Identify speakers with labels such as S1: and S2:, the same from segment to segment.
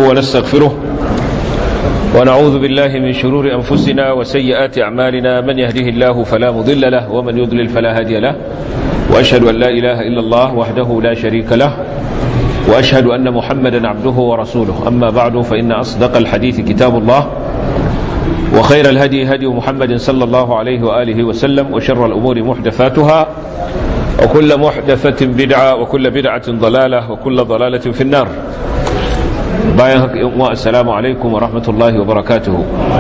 S1: ونستغفره ونعوذ بالله من شرور أنفسنا وسيئات أعمالنا من يهده الله فلا مضل له ومن يضلل فلا هادي له وأشهد أن لا إله إلا الله وحده لا شريك له وأشهد أن محمدا عبده ورسوله أما بعد فإن أصدق الحديث كتاب الله وخير الهدي هدي محمد صلى الله عليه وآله وسلم وشر الأمور محدثاتها وكل محدثة بدعة وكل بدعة ضلالة وكل ضلالة في النار باين السلام عليكم ورحمة الله وبركاته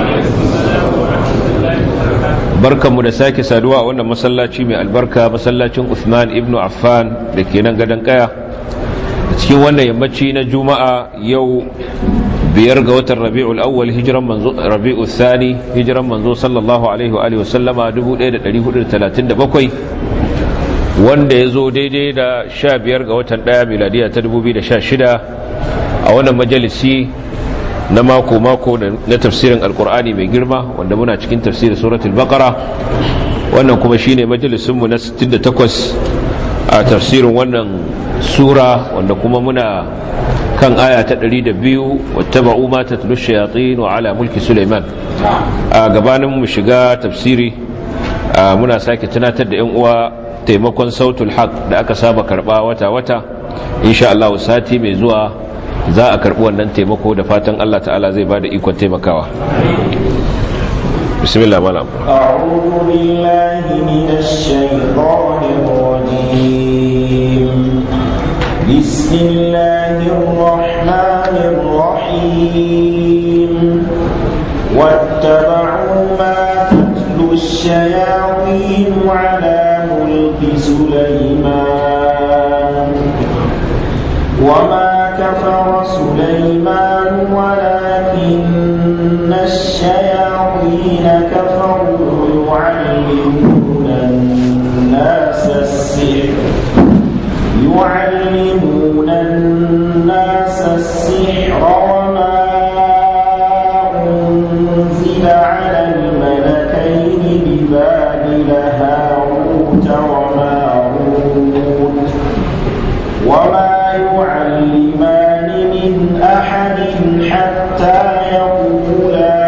S1: barkan mu da sake saduwa a wannan masallaci mai albarka masallacin Uthman ibn Affan da ke nan gadon kaya cikin wannan yammaci na juma'a yau biyar ga watan rabi'ul awwal hijiran manzo rabi'ul thani hijiran manzo sallallahu alaihi wa alihi wasallama 1437 wanda ya zo daidai da 15 ga watan daya miladiya ta 2016 a wannan majalisi na mako-mako na tafsirin alkur'ani mai girma wanda muna cikin tafsirin suratul baqara wannan kuma shine majalisinmu na 68 a tafsirin wannan sura wanda kuma muna kan aya ta 102 wattaba'u ma tatlu shayatin wa ala mulki Sulaiman a gabanin mu shiga tafsiri muna sake tunatar da yan uwa taimakon sautul haq da aka saba karba wata wata insha Allah sati mai zuwa za a karbi wannan taimako da fatan Allah ta'ala zai bada ikon taimakawa bismillah malam
S2: a'udhu billahi minash shaitanir rajim بسم الله الرحمن الرحيم واتبعوا ما تتلو الشياطين على ملك سليمان وما كفر سليمان ولكن الشياطين كفروا يعلمون الناس السحر يعلمون الناس السحر وما أنزل على الملكين ببابل هاروت وماروت وما يعلمان من أحد حتى يقولا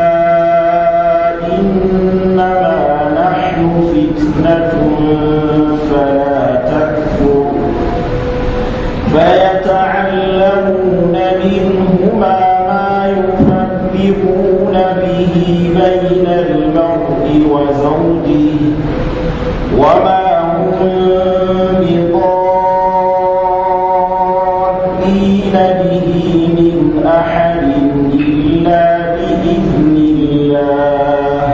S2: إنما نحن فتنة فلا تكفر فيتعلمون منهما ما يفرقون به بين المرء وزوجه وما هم بضارين به من أحد إلا بإذن الله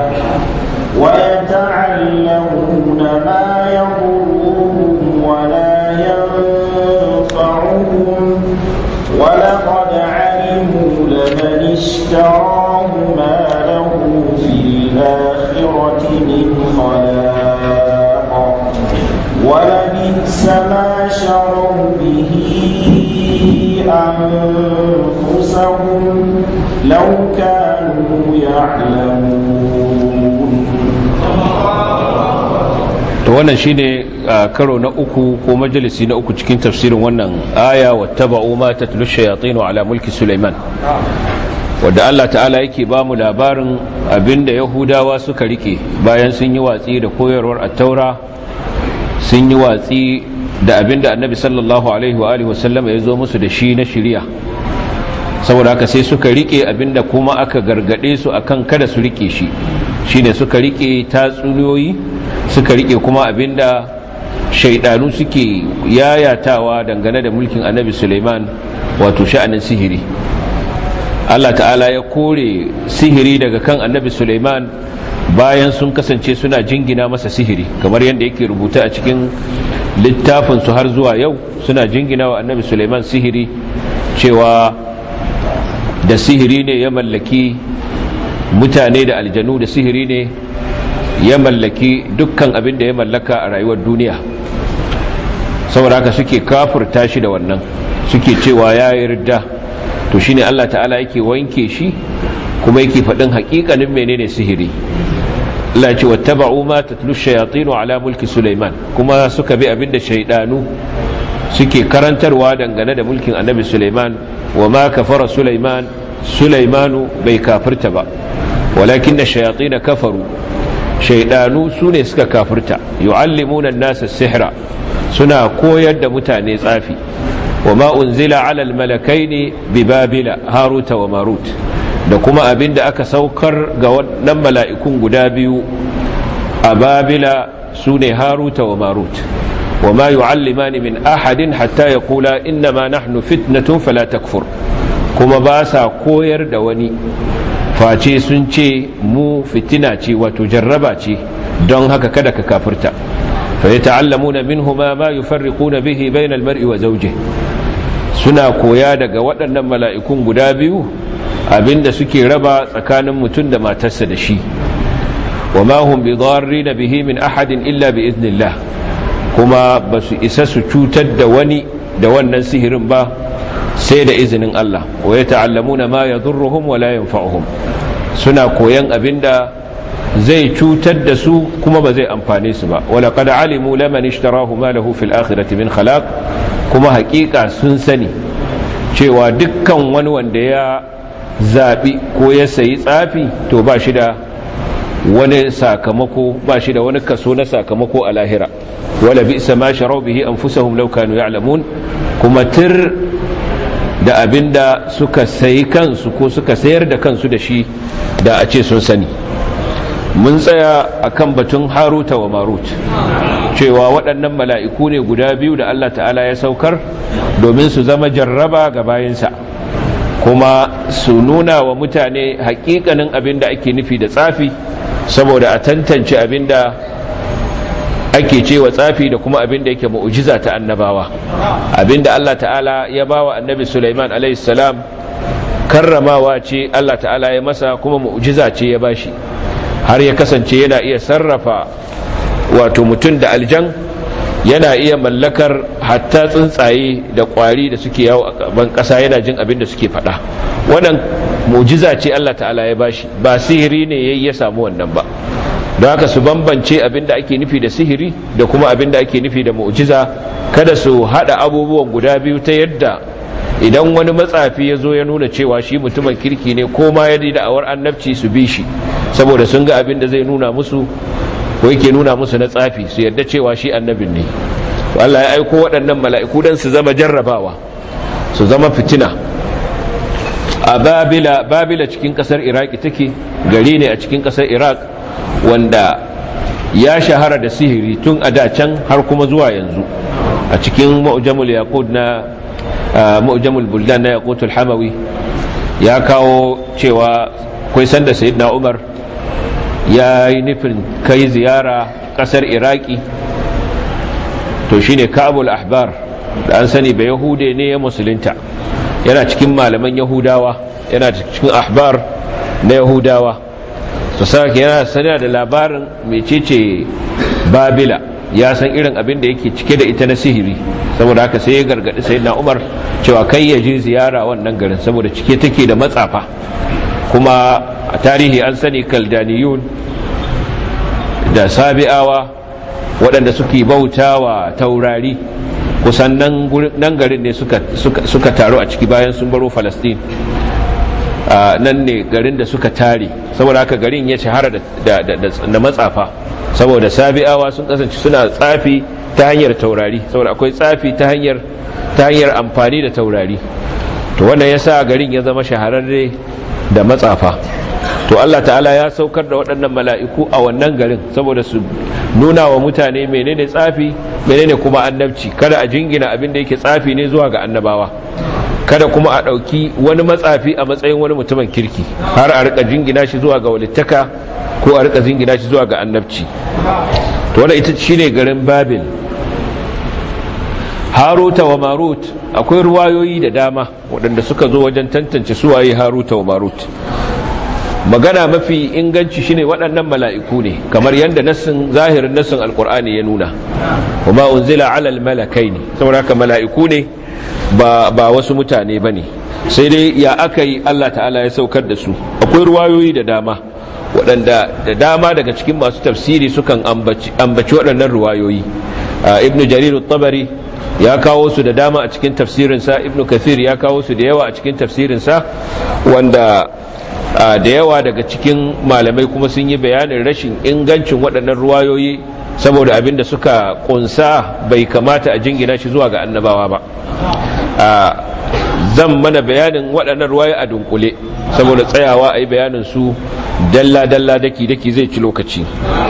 S2: ويتعلمون ما يضرهم ولا ينفعهم ولقد علموا لمن اشتراه ما له في الآخرة من خلاق ولبئس ما شروا به أنفسهم لو كانوا يعلمون
S1: to wannan shine karo na uku ko majalisi na uku cikin tafsirin wannan aya wattaba'u ma tatlu shayatin ala mulki Sulaiman wanda Allah ta'ala yake ba mu labarin abinda Yahudawa suka rike bayan sun yi watsi da koyarwar at-Taura sun yi watsi da abinda Annabi sallallahu alaihi wa alihi wasallam ya zo musu da shi na shari'a saboda haka sai suka rike abinda kuma aka gargade su akan kada su rike shi shine suka rike tatsuniyoyi suka rike kuma abinda shaidanu suke yayatawa dangane da mulkin annabi Suleiman wato sha'anin sihiri Allah ta'ala ya kore sihiri daga kan annabi Suleiman bayan sun kasance suna jingina masa sihiri kamar yadda yake rubuta a cikin littafin su har zuwa yau suna jingina wa annabi Suleiman sihiri cewa da sihiri ne ya mallaki mutane da aljanu da sihiri ne ya mallaki dukkan abin da ya mallaka a rayuwar duniya saboda haka suke kafurta shi da wannan suke cewa ya yarda to shine Allah ta'ala yake wanke shi kuma yake faɗin haƙiƙanin menene sihiri Allah ce wattaba'u ma tatlu shayatinu ala mulki Sulaiman kuma suka bi abinda shaydanu suke karantarwa dangane da mulkin Annabi Sulaiman wa ma kafara sulaiman sulaimanu bai kafirta ba walakin da shayatin kafaru shaidanu su ne suka kafirta yu'allimuna nasa sihra suna koyar da mutane tsafi wa ma unzila ala almalakaini bi babila haruta wa marut da kuma abin da aka saukar ga wannan mala'ikun guda biyu a babila su ne haruta wa marut wa ma yu'allimani min ahadin hatta yaqula innama nahnu fitnatun fala takfur kuma ba sa koyar da wani face sun ce mu fitina ce wato jarraba ce don haka kada ka kafirta fa yata'allamuna minhuma ma yufarriquna bihi bayna al-mar'i wa zawjihi suna koya daga waɗannan mala'ikun guda biyu abinda suke raba tsakanin mutum da matarsa da shi wa ma hum bi na bihi min ahadin illa bi iznillah kuma ba su isa su cutar da wani da wannan sihirin ba sai da izinin Allah wa ya ta'allamuna ma yadurruhum wa la yanfa'uhum suna koyan abinda zai cutar da su kuma ba zai amfane su ba wala qad alimu laman ishtarahu ma lahu fil akhirati min khalaq kuma hakika sun sani cewa dukkan wani wanda ya zabi ko ya sayi tsafi to ba shi da wani sakamako ba shi da wani kaso na sakamako a lahira wala bi'sa ma sharau bihi anfusahum law kanu ya'lamun kuma tir da abinda suka sayi kansu ko suka sayar da kansu da shi da a ce sun sani mun tsaya akan batun haruta wa marut cewa waɗannan mala'iku ne guda biyu da Allah ta'ala ya saukar domin su zama jarraba ga bayansa kuma su nuna wa mutane hakikanin abin da ake nufi da tsafi saboda a tantance abin da ake cewa tsafi da kuma abin da yake mu'ujiza ta annabawa abin da Allah ta'ala ya ba wa annabi Sulaiman salam karramawa ce Allah ta'ala ya masa kuma mu'ujiza ce ya bashi har ya kasance yana iya sarrafa wato mutum da aljan yana iya mallakar hatta tsuntsaye da kwari da suke yawo a ban kasa yana jin abin da suke faɗa wannan mu'jiza ce Allah ta'ala ya bashi ba sihiri ne yayi ya samu wannan ba don haka su bambance abin da ake nufi da sihiri da kuma abin da ake nufi da mu'jiza kada su hada abubuwan guda biyu ta yadda idan wani matsafi ya zo ya nuna cewa shi mutumin kirki ne ko ma ya da awar annabci su bi shi saboda sun ga abin da zai nuna musu ko yake nuna musu na tsafi su yarda cewa shi annabin ne Allah ya aiko waɗannan mala'iku don su zama jarrabawa su zama fitina a babila babila cikin ƙasar iraki take gari ne a cikin ƙasar iraq wanda ya shahara da sihiri tun a da can har kuma zuwa yanzu a cikin mu'jamul yaqud na mu'jamul buldan na yaqutul hamawi ya kawo cewa kai sanda sayyidina umar ya yi nufin kai ziyara kasar iraki to shine kabul ahbar da an sani ba yahude ne ya musulunta yana cikin malaman yahudawa yana cikin ahbar na yahudawa su sake yana sanar da labarin mecece babila ya san irin abin da yake cike da ita na sihiri saboda haka sai ya gargadi sayyidina umar cewa kai ya je ziyara wannan garin saboda cike take da matsafa kuma a tarihi an sani kaldaniyun da sabi'awa waɗanda suke bauta wa taurari kusan nan garin ne suka taru a ciki bayan sun baro falastin nan ne garin da suka tare saboda haka garin ya shahara da matsafa saboda sabi'awa sun kasance suna tsafi ta hanyar taurari saboda akwai tsafi ta hanyar amfani da taurari to wannan ya sa garin ya zama shahararre da matsafa to Allah ta'ala ya saukar da waɗannan mala'iku a wannan garin saboda su nuna wa mutane menene tsafi menene kuma annabci kada a jingina abin da yake tsafi ne zuwa ga annabawa kada kuma a ɗauki wani matsafi a matsayin wani mutumin kirki har a rika jingina shi zuwa ga walittaka ko a rika jingina shi zuwa ga annabci to wannan ita shine garin babil haruta wa marut akwai ruwayoyi da dama waɗanda suka zo wajen tantance suwaye haruta wa marut magana mafi inganci shine waɗannan mala'iku ne kamar yadda nassin zahirin nassin alkur'ani ya nuna kuma unzila alal malakai ne saboda haka mala'iku ne ba, ba wasu mutane ba ne sai dai ya aka yi allah ta'ala ya saukar da su akwai ruwayoyi da dama waɗanda da dama daga cikin masu tafsiri sukan ambaci waɗannan ruwayoyi ibnu jarir tabari ya kawo su da dama a cikin tafsirinsa ibnu kathir ya kawo su da yawa a cikin tafsirinsa wanda da yawa daga cikin malamai kuma sun yi bayanin rashin ingancin waɗannan ruwayoyi saboda abin da suka kunsa bai kamata a jingina shi zuwa ga annabawa ba zan mana bayanin waɗannan ruwaye a dunkule saboda tsayawa a yi bayanin su dalla-dalla daki-daki zai ci lokaci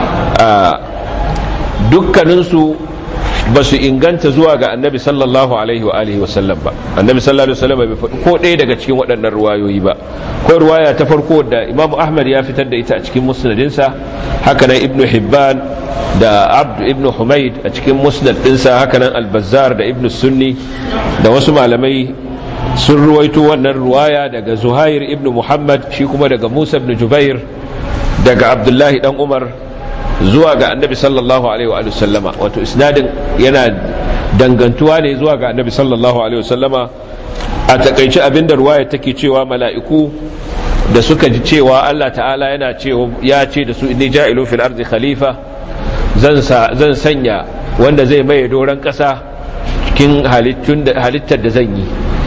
S1: dukkaninsu ba su inganta zuwa ga annabi sallallahu alaihi wa alihi wasallam ba annabi sallallahu alaihi wasallam bai faɗi ko ɗaya daga cikin waɗannan ruwayoyi ba ko ruwaya ta farko da imamu ahmad ya fitar da ita a cikin musnadinsa haka nan ibnu hibban da abd ibnu humaid a cikin musnad ɗinsa haka nan albazar da ibnu sunni da wasu malamai sun ruwaito wannan ruwaya daga zuhair ibnu muhammad shi kuma daga musa ibnu jubair daga abdullahi dan umar zuwa ga annabi sallallahu alaihi wa sallama wato isnadin yana dangantuwa ne zuwa ga annabi sallallahu alaihi wa sallama a takaice abinda ruwaya take cewa mala'iku da suka ji cewa Allah ta'ala yana cewa ya ce da su inni ja'ilu fil ardi khalifa zan zan sanya wanda zai maye doran kasa cikin halittar da zan yi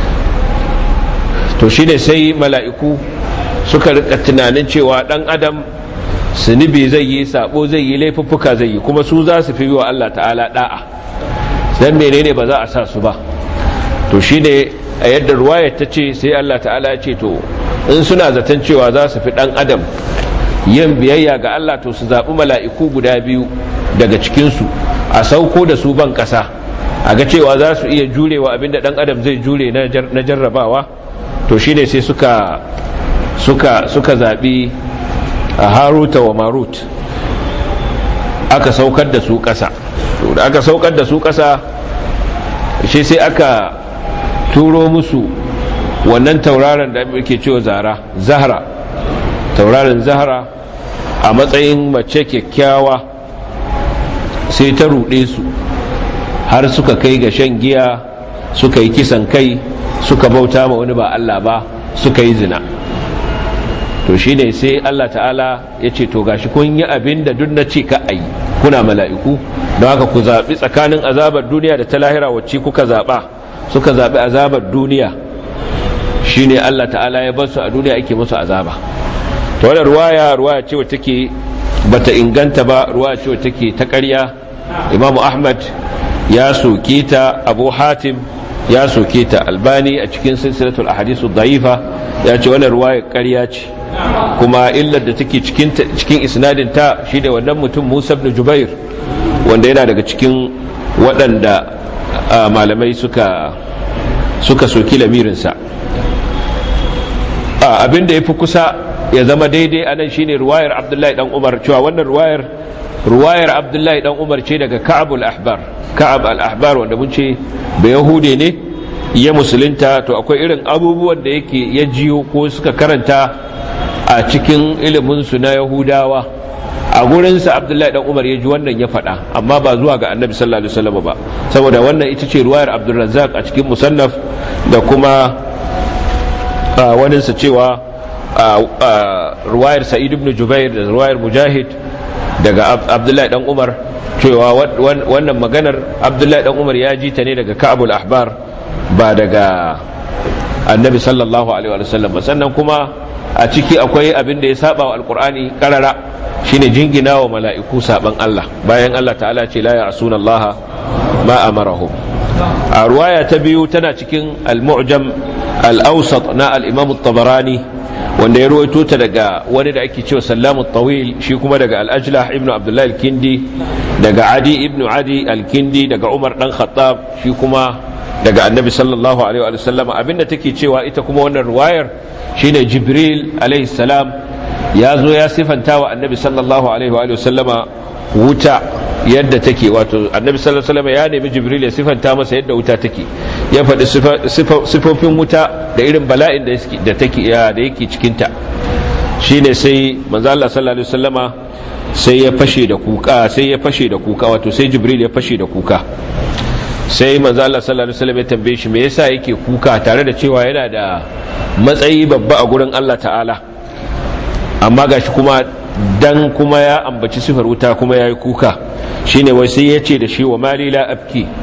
S1: to shine sai mala'iku suka rika tunanin cewa dan adam zunubi zai yi sabo zai yi laifuffuka zai yi kuma su za su fi wa Allah ta'ala da'a dan menene ba za a sa su ba to shine a yadda ruwayar ta ce sai Allah ta'ala ya ce to in suna zaton cewa za su fi dan adam yin biyayya ga Allah to su zaɓi mala'iku guda biyu daga cikinsu a sauko da su ban ƙasa a ga cewa za su iya jurewa abinda dan adam zai jure na jarrabawa to shine sai suka suka suka zaɓi a haruta wa marut aka saukar da su ƙasa da aka saukar da su ƙasa shi sai aka turo musu wannan tauraron da muke cewa zara zahra tauraron zahra a matsayin mace kyakkyawa sai ta ruɗe su har suka kai ga shan giya suka yi kisan kai suka bauta ma wani ba Allah ba suka yi zina to shi ne sai Allah ta'ala ya ce to gashi kun yi abin da duk na ce ka ayi kuna mala'iku don haka ku zaɓi tsakanin azabar duniya da ta lahira wacce kuka zaɓa suka zaɓi azabar duniya shi ne Allah ta'ala ya bar su a duniya ake musu azaba ta wadda ruwaya ruwaya ce wa take bata inganta ba ruwaya ce wa take ta ƙarya imamu ahmad ya soke ta abu hatim ya soke ta albani a cikin silsilatul ahadisu da'ifa ya ce wannan ruwaya ƙarya ce kuma illar da take cikin cikin isnadin ta shi da wannan mutum Musa ibn Jubair wanda yana daga cikin waɗanda malamai suka suka soki lamirin sa abin da yafi kusa ya zama daidai anan shine ruwayar Abdullahi dan Umar cewa wannan ruwayar ruwayar Abdullahi dan Umar ce daga Ka'ab al-Ahbar Ka'ab al-Ahbar wanda mun ce ba Yahude ne ya musulunta to akwai irin abubuwan da yake ya jiyo ko suka karanta a cikin iliminsu na yahudawa a gurinsa abdullahi dan umar ya ji wannan ya faɗa amma ba zuwa ga annabi sallallahu alaihi wasallam ba saboda wannan ita ce ruwayar abdulrazzaq a cikin musannaf da kuma waninsa cewa ruwayar sa'id ibn jubair da ruwayar mujahid daga abdullahi dan umar cewa wannan maganar abdullahi dan umar ya ji ta ne daga ka'abul ahbar ba daga annabi sallallahu alaihi wasallam sannan kuma a ciki akwai abin da ya saba wa alkur'ani karara shine jingina wa mala'iku saban Allah bayan Allah ta'ala ce la ya'suna Allah ma amarahum a ruwaya ta biyu tana cikin al-mu'jam al-awsat na al-imam at-tabarani wanda ya ruwaito ta daga wani da ake cewa sallamu tawil shi kuma daga al-ajlah ibnu abdullah al-kindi daga adi ibnu adi al-kindi daga umar dan khattab shi kuma daga annabi sallallahu alaihi wa sallam abinda take cewa ita kuma wannan ruwayar shine jibril alaihi salam ya zo ya sifanta wa annabi sallallahu alaihi wa sallama wuta yadda take wato annabi sallallahu alaihi wasallam ya nemi jibril ya sifanta masa yadda wuta take ya faɗi sifofin wuta da irin bala'in da take da yake cikin ta shine sai manzo Allah sallallahu alaihi wasallama sai ya fashe da kuka sai ya fashe da kuka wato sai jibril ya fashe da kuka sai manzo Allah sallallahu alaihi wasallam ya tambaye shi me yasa yake kuka tare da cewa yana da matsayi babba a gurin Allah ta'ala amma gashi kuma dan kuma ya ambaci sifar wuta kuma yayi kuka shine wai sai ya ce da shi wa mali la abki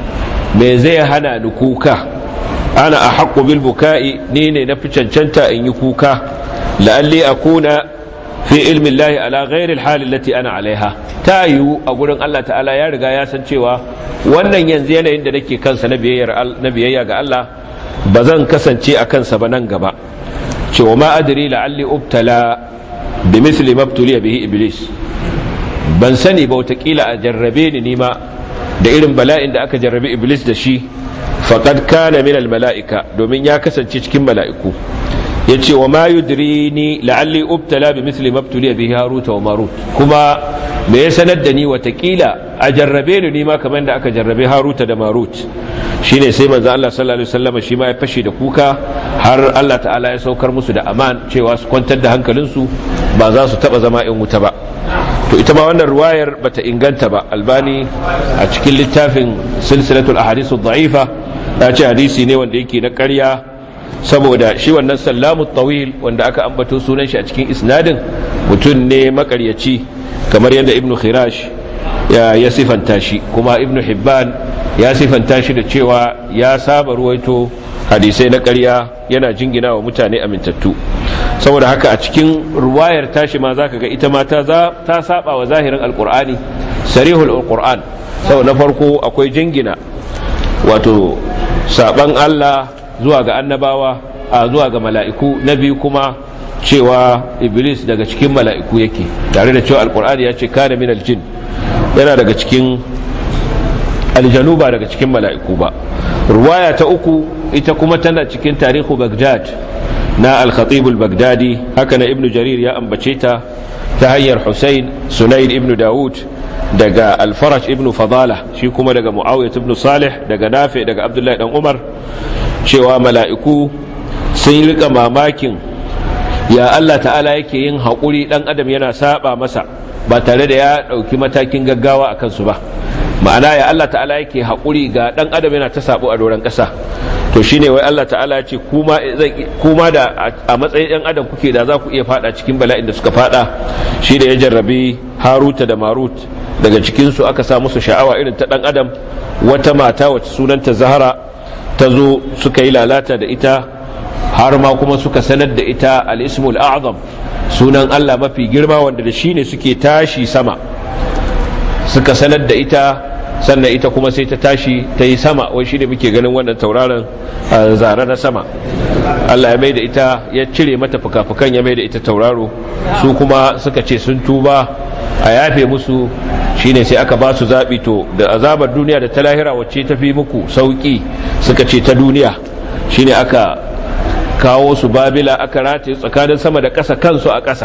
S1: me zai hana ni kuka ana a haƙƙo bil buka'i ni ne na fi cancanta in yi kuka la'alli akuna fi ilmin lahi ala ghairil halin lati ana alaiha ta yiwu a gurin Allah ta'ala ya riga ya san cewa wannan yanzu yanayin da nake kansa na biyayya ga Allah ba zan kasance a kansa ba nan gaba cewa ma adri la'alli ubtala bi misli mabtuliya bihi iblis ban sani ba watakila a jarrabe ni nima da irin bala'in da aka jarrabe iblis da shi faqad kana min al mala'ika domin ya kasance cikin mala'iku ya ce wa ma yudrini la'alli ubtala bi misli mabtuliya bihi haruta wa marut kuma me ya sanar da ni watakila a jarrabe ni ma kamar da aka jarrabe haruta da marut shine sai manzo Allah sallallahu alaihi wasallam shi ma ya fashe da kuka har Allah ta'ala ya saukar musu da aman cewa su kwantar da hankalinsu ba za su taba zama in wuta ba to ita ma wannan ruwayar bata inganta ba albani a cikin littafin silsilatul ahadithu dha'ifa ya ce hadisi ne wanda yake na ƙarya saboda shi wannan sallamu tawil wanda aka ambato sunan shi a cikin isnadin mutum ne makaryaci kamar yadda ibnu khirash ya, ya sifanta shi kuma ibnu hibban ya sifanta shi da cewa ya saba ruwaito hadisai na ƙarya yana jingina wa mutane amintattu saboda haka a cikin ruwayar tashi ma zaka ga ita ma ta ta saba wa zahirin alqur'ani sarihul alqur'an saboda na farko akwai jingina wato saban Allah zuwa ga annabawa a zuwa ga mala'iku na biyu kuma cewa iblis daga cikin mala'iku yake tare da cewa alkur'ani ya ce kana min aljin yana daga cikin aljanu ba daga cikin mala'iku ba ruwaya ta uku ita kuma tana cikin tarihu bagdad na al-khatib al-baghdadi haka na ibnu jarir ya ambace ta ta hanyar husayn sunayn ibnu daud daga al-faraj ibnu fadala shi kuma daga muawiyah ibnu salih daga nafi daga abdullahi dan umar cewa mala'iku sun rika mamakin ya Allah ta'ala yake yin haƙuri ɗan adam yana saba masa ba tare da ya ɗauki matakin gaggawa a kansu ba ma'ana ya Allah ta'ala yake haƙuri ga ɗan adam yana ta sabo a doron ƙasa to shine wai Allah ta'ala ya ce kuma da a matsayin ɗan adam kuke da za ku iya fada cikin bala'in da suka fada shi da ya jarrabi haruta da marut daga cikinsu aka sa musu sha'awa irin ta ɗan adam wata mata wacce sunanta zahara ta zo suka yi lalata da ita har ma kuma suka sanar da ita al-ismul a'zam sunan Allah mafi girma wanda da shine suke tashi sama suka sanar da ita sannan ita kuma sai ta tashi ta yi sama wai shi da muke ganin wannan tauraron zare na sama Allah ya mai da ita ya cire mata fuka-fukan ya mai da ita tauraro su kuma suka ce sun tuba a yafe musu shine sai aka ba su zaɓi to da azabar duniya da ta lahira wacce ta fi muku sauƙi suka ce ta duniya shine aka kawo su babila aka rataye tsakanin sama da ƙasa kansu a ƙasa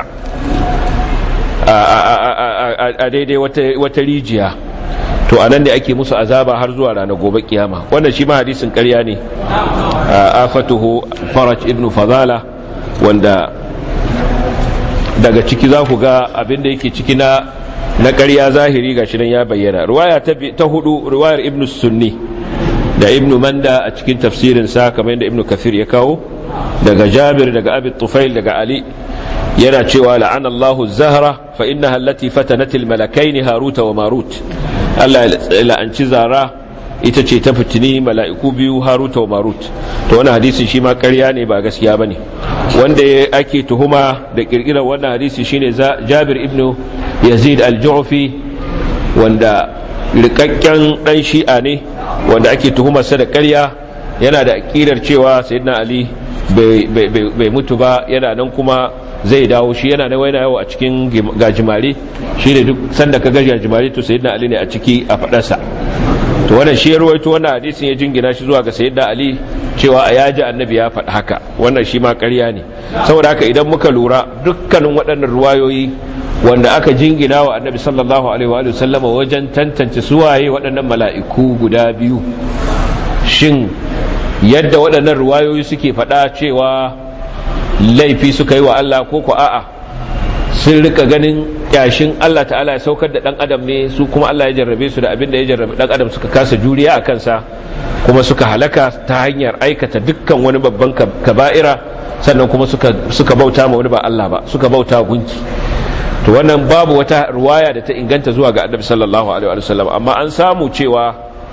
S1: a daidai wata rijiya to anan ne ake musu azaba har zuwa ranar gobe kiyama wannan shi ma hadisin ƙarya ne afatuhu faraj ibn fadala wanda daga ciki za ku ga abinda yake ciki na na ƙarya zahiri ga shi nan ya bayyana ruwaya ta hudu ruwayar ibn sunni da ibn manda a cikin tafsirin sa kamar yadda ibn kafir ya kawo daga jabir daga abi tufail daga ali yana cewa la'ana Allahu zahra fa innaha allati fatanat al-malakaini haruta wa marut Allah ya la'anci zara ita ce ta fitini mala'iku biyu haruta wa marut to wannan hadisi shi ma ƙarya ne ba gaskiya bane wanda ake tuhuma da kirkirar wannan hadisi shine Jabir ibn Yazid al-Ju'fi wanda rikakken dan shi'a ne wanda ake tuhumarsa da ƙarya yana da akidar cewa sayyidina Ali bai mutu ba yana nan kuma zai dawo shi yana na waina yawo a cikin gajimare shi ne duk sanda ka gaji gajimare to sayyidina ali ne a ciki a fadarsa to wannan shi ya ruwaito wannan hadisin ya jingina shi zuwa ga sayyidina ali cewa a yaji annabi ya faɗi haka wannan shi ma ƙarya ne saboda haka idan muka lura dukkanin waɗannan ruwayoyi wanda aka jingina wa annabi sallallahu alaihi wa sallama wajen tantance suwaye waɗannan mala'iku guda biyu shin yadda waɗannan ruwayoyi suke faɗa cewa laifi suka yi wa Allah ko ko a'a sun rika ganin kyashin Allah ta'ala ya saukar da dan adam ne su kuma Allah ya jarrabe su da abin da ya jarrabe dan adam suka kasa juriya a kansa kuma suka halaka ta hanyar aikata dukkan wani babban kaba'ira sannan kuma suka suka bauta ma wani ba Allah ba suka bauta gunki to wannan babu wata ruwaya da ta inganta zuwa ga annabi sallallahu alaihi wa sallam amma an samu cewa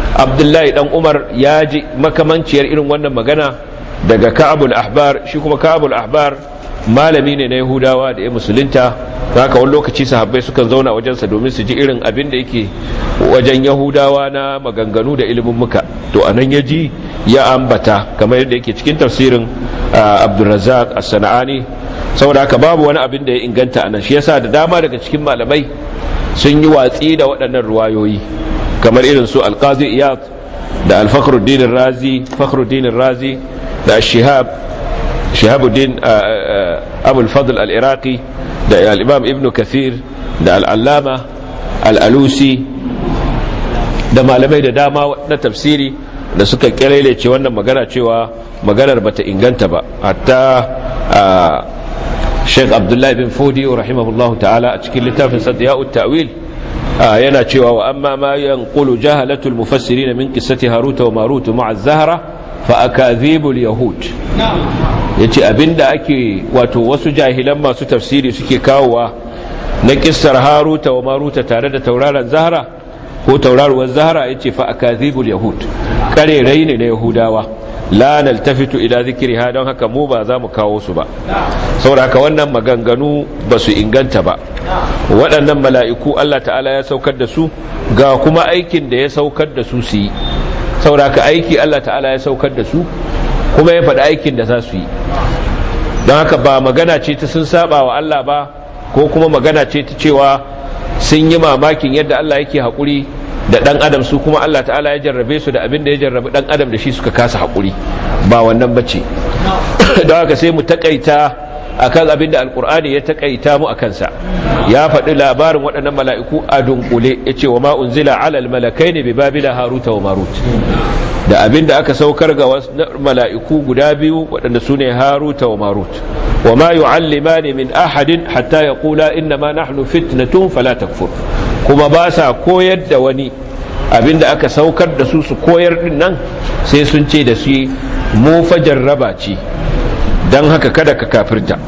S1: abdullahi dan umar ya ji makamanciyar irin wannan magana daga ka'abul ahbar shi kuma ka'abul ahbar malami ne na yahudawa da ya musulunta haka wani lokaci sahabbai sukan zauna wajensa domin su ji irin abin da yake wajen yahudawa na maganganu da ilimin muka to anan ya ji ya ambata kamar yadda yake cikin tafsirin abdulrazak as-sana'ani saboda haka babu wani abin da ya inganta anan shi yasa da dama daga cikin malamai sun yi watsi da waɗannan ruwayoyi kamar irin su alqazi iyad da al-fakhruddin razi fakhruddin razi da shihab shihabuddin abul fadl al-iraqi da al-imam ibn kathir da al-allama al-alusi da malamai da dama na tafsiri da suka ce wannan magana cewa maganar bata inganta ba hatta Sheikh Abdullahi bin Fodi rahimahullahu ta'ala a cikin littafin Sadiya'ut Ta'wil yana cewa wa amma ma yanqulu jahalatul mufassirin min qissati Harut wa Marut ma'a Az-Zahra fa akadhibul yahud yace abinda ake wato wasu jahilan masu tafsiri suke kawowa na kissar Harut wa Marut tare da tauraron Zahra ko tauraruwar Zahra yace fa akadhibul yahud karerai ne na Yahudawa la naltafitu ila zikriha don haka mu ba za mu kawo su ba saboda haka wannan maganganu ba su inganta ba waɗannan mala'iku Allah ta'ala ya saukar da su ga kuma aikin da ya saukar da su su yi saboda haka aiki Allah ta'ala ya saukar da su kuma ya faɗi aikin da za su yi don haka ba magana ce ta sun saba wa Allah ba ko kuma magana ce ta cewa sun yi mamakin yadda Allah yake haƙuri da ɗan adam su kuma Allah ta'ala ya jarrabe su da abin da ya jarrabe ɗan adam da shi suka kasa haƙuri ba wannan bace don haka sai mu takaita akan abin da alkur'ani ya takaita mu akan sa ya faɗi labarin waɗannan mala'iku a dunkule ya ce wa ma unzila alal malakai ne bi babila haruta wa marut da abin da aka saukar ga mala'iku guda biyu waɗanda su ne haruta wa marut wa ma yu'allimani min ahadin hatta yaqula inna ma nahnu fitnatun fala takfur kuma ba sa koyar da wani abinda aka saukar da su su koyar din nan sai sun ce da su mu fajar raba ce don haka kada ka kafirta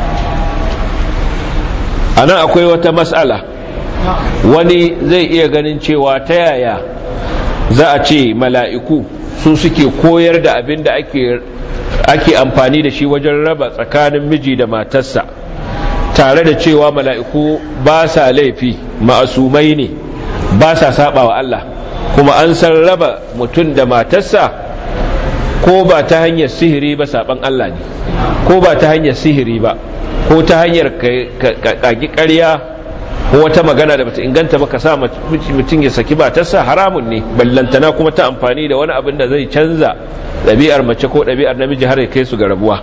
S1: a nan akwai wata matsala wani zai iya ganin cewa ta yaya za a ce mala'iku su suke koyar da abin da ake amfani da shi wajen raba tsakanin miji da matarsa tare da cewa mala'iku ba sa laifi ma'asumai ne ba sa saba wa Allah kuma an san raba mutum da matarsa ko ba ta hanyar sihiri ba saban Allah ne ko ba ta hanyar sihiri ba ko ta hanyar kagi ƙarya ko wata magana da bata inganta ba ka sa mutum ya saki matarsa haramun ne ballantana kuma ta amfani da wani abin da zai canza ɗabi'ar mace ko ɗabi'ar namiji har ya kai su ga rabuwa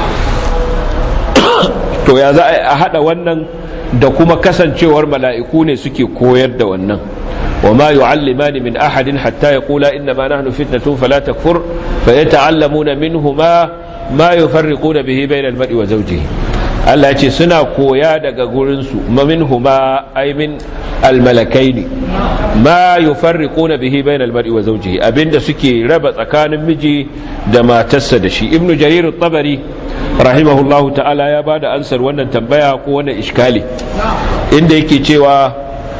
S1: to ya za a haɗa wannan da kuma kasancewar mala'iku ne suke koyar da wannan wa ma yu'allimani min ahadin hatta yaqula inna ma nahnu fitnatun fala takfur fa yata'allamuna minhuma ma yufarriquna bihi bayna al-mar'i wa zawjihi Allah ya ce suna koya daga gurin su minhuma ay min al-malakaini ma yufarriquna bihi bayna al-mar'i wa zawjihi abinda suke raba tsakanin miji da matarsa da shi ibnu jarir at-tabari rahimahullahu ta'ala ya bada ansar wannan tambaya ko wannan iskali inda yake cewa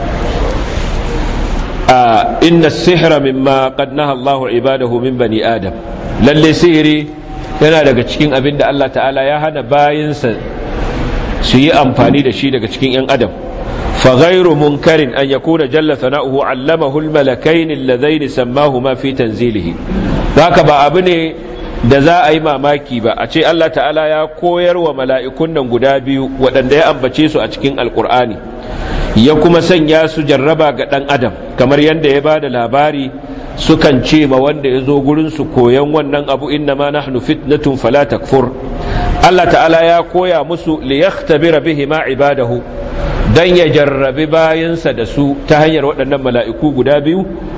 S1: inna as-sihra mimma qad naha Allahu ibadahu min bani adam lalle sihiri yana daga cikin abin da Allah ta'ala ya hana bayinsa su yi amfani da shi daga cikin yan adam fa ghayru munkarin an yakuna jalla sana'uhu 'allamahu al-malakain alladhaini sammahuma fi tanzilihi haka ba abu ne da za a yi mamaki ba a ce Allah ta'ala ya koyar wa mala'ikun nan guda biyu waɗanda ya ambace su a cikin alkur'ani ya kuma sanya su jarraba ga ɗan adam kamar yadda ya ba da labari sukan ce ma wanda ya zo gurinsu koyan wannan abu inna ma nahnu fitnatun fala takfur Allah ta'ala ya koya musu li yakhtabira bihi ma ibadahu dan ya jarrabi bayansa da su ta hanyar waɗannan mala'iku guda biyu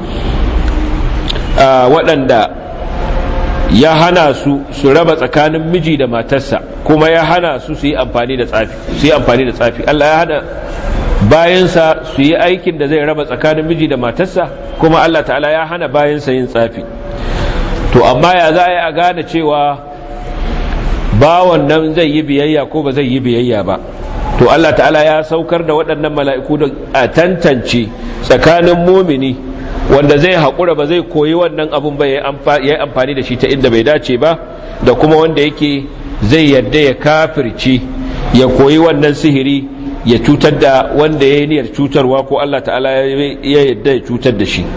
S1: waɗanda ya hana su su raba tsakanin miji da matarsa kuma ya hana su su yi amfani da tsafi su yi amfani da tsafi Allah ya hana bayansa su yi aikin da zai raba tsakanin miji da matarsa kuma Allah ta'ala ya hana bayansa yin tsafi to amma ya za a yi a gane cewa bawan nan zai yi biyayya ko ba zai yi biyayya ba to Allah ta'ala ya saukar da waɗannan mala'iku da a tantance tsakanin mumini wanda zai haƙura ba zai koyi wannan abun ba ya yi amfani da shi ta inda bai dace ba da kuma wanda yake zai yadda ya kafirci ya koyi wannan sihiri ya cutar da wanda ya yi niyyar cutarwa ko Allah ta'ala ya yadda ya cutar da shi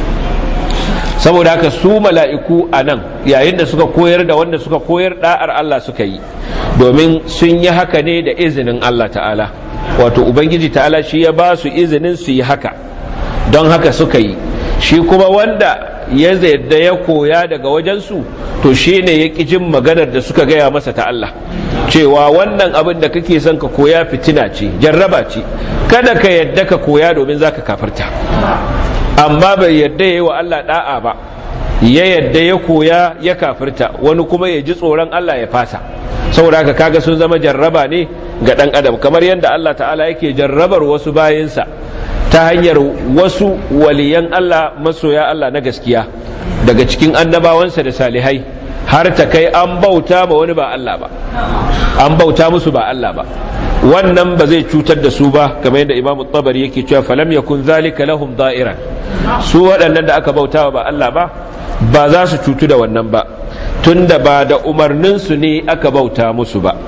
S1: saboda haka su mala'iku a nan yayin da suka koyar da wanda suka koyar da'ar Allah suka yi domin sun yi haka ne da izinin Allah ta'ala wato ubangiji ta'ala shi ya ba su izinin su yi haka don haka suka yi shi kuma wanda ya da ya koya daga wajensu to shi ne ya ƙi jin maganar da suka gaya masa ta Allah cewa wannan abin da kake son ka koya fitina ce jarraba ce kada ka yadda ka koya domin za ka kafarta amma bai yadda ya yi wa Allah da'a ba ya yadda ya koya ya kafirta wani kuma ya ji tsoron Allah ya fasa saboda haka kaga sun zama jarraba ne ga ɗan adam kamar yadda Allah ta'ala yake jarrabar wasu bayinsa ta hanyar wasu waliyan Allah masoya Allah na gaskiya daga cikin annabawansa da salihai har ta kai an bauta ma wani ba Allah ba an bauta musu ba Allah ba wannan ba zai cutar da su ba kamar yadda imamu tabari yake cewa falam yakun zalika lahum da'iran su waɗannan da aka bauta ba Allah ba ba za su cutu da wannan ba tunda ba da umarninsu ne aka bauta musu ba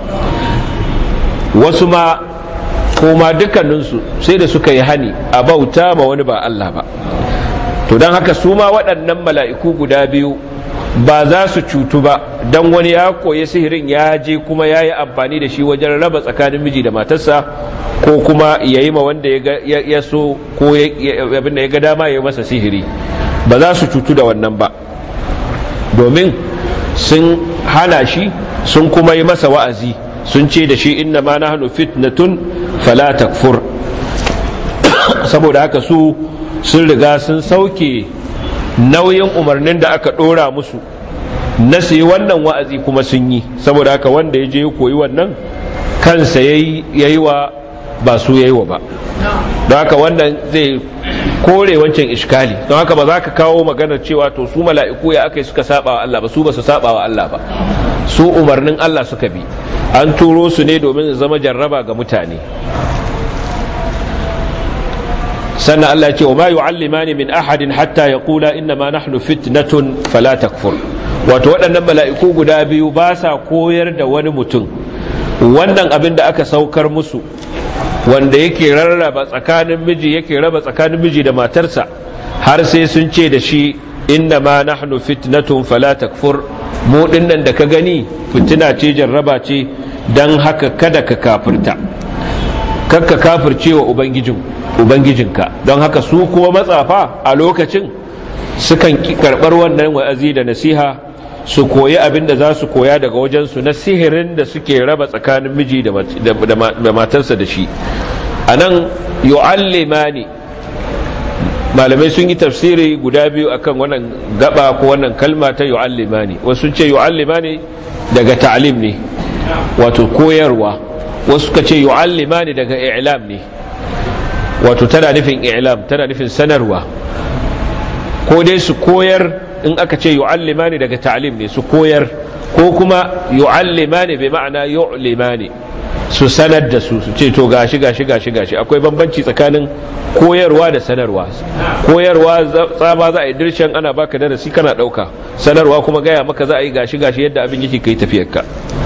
S1: wasu ma kuma dukkaninsu sai da suka yi hani a bauta ma wani ba Allah ba to don haka su ma waɗannan mala'iku guda biyu ba za su cutu ba don wani ya koyi sihirin ya je kuma ya yi amfani da shi wajen raba tsakanin miji da matarsa ko kuma ya yi ma wanda ya so ko abin da ya ga dama ya yi masa sihiri ba za su cutu da wannan ba domin sun hana shi sun kuma yi masa wa'azi sun ce da shi inna ma nahnu fitnatun fala takfur saboda haka su sun riga sun sauke nauyin umarnin da aka dora musu na su yi wannan wa'azi kuma sun yi saboda haka wanda ya je ya koyi wannan kansa ya yi wa ba su ya yi wa ba don haka wannan zai kore wancan iskali don haka ba za ka kawo maganar cewa to su mala'iku ya aka yi suka saba wa Allah ba su ba su saba wa Allah ba su umarnin Allah suka bi an turo su ne domin zama jarraba ga mutane sannan Allah ce wa ma yu'allimani min ahadin hatta yaqula inna ma nahnu fitnatun fala takfur wato waɗannan mala'iku guda biyu ba sa koyar da wani mutum wannan abin da aka saukar musu wanda yake rarraba tsakanin miji yake raba tsakanin miji da matarsa har sai sun ce da shi inna ma nahnu fitnatun fala takfur mu dinnan da ka gani fitina ce jarraba ce dan haka kada ka kafirta kakka kafirce wa ubangijin ubangijinka don haka su kuma matsafa a lokacin sukan karɓar wannan wa'azi da nasiha su koyi abin da za su koya daga wajensu na sihirin da suke raba tsakanin miji da matarsa da shi a nan yu'allimani malamai sun yi tafsiri guda biyu akan wannan gaba ko wannan kalma ta yu'allimani wasu sun ce yu'allimani daga ta'lim ne wato koyarwa wasu suka ce yu'allimani daga i'lam ne wato tana nufin i'lam tana nufin sanarwa ko dai su koyar in aka ce yu'allimani daga ta'lim ne su koyar ko kuma yu'allimani bi ma'ana yu'limani su sanar da su su ce to gashi gashi gashi gashi akwai bambanci tsakanin koyarwa da sanarwa koyarwa tsaba za a yi dirshen ana baka darasi kana dauka sanarwa kuma gaya maka za a yi gashi gashi yadda abin yake kai tafiyarka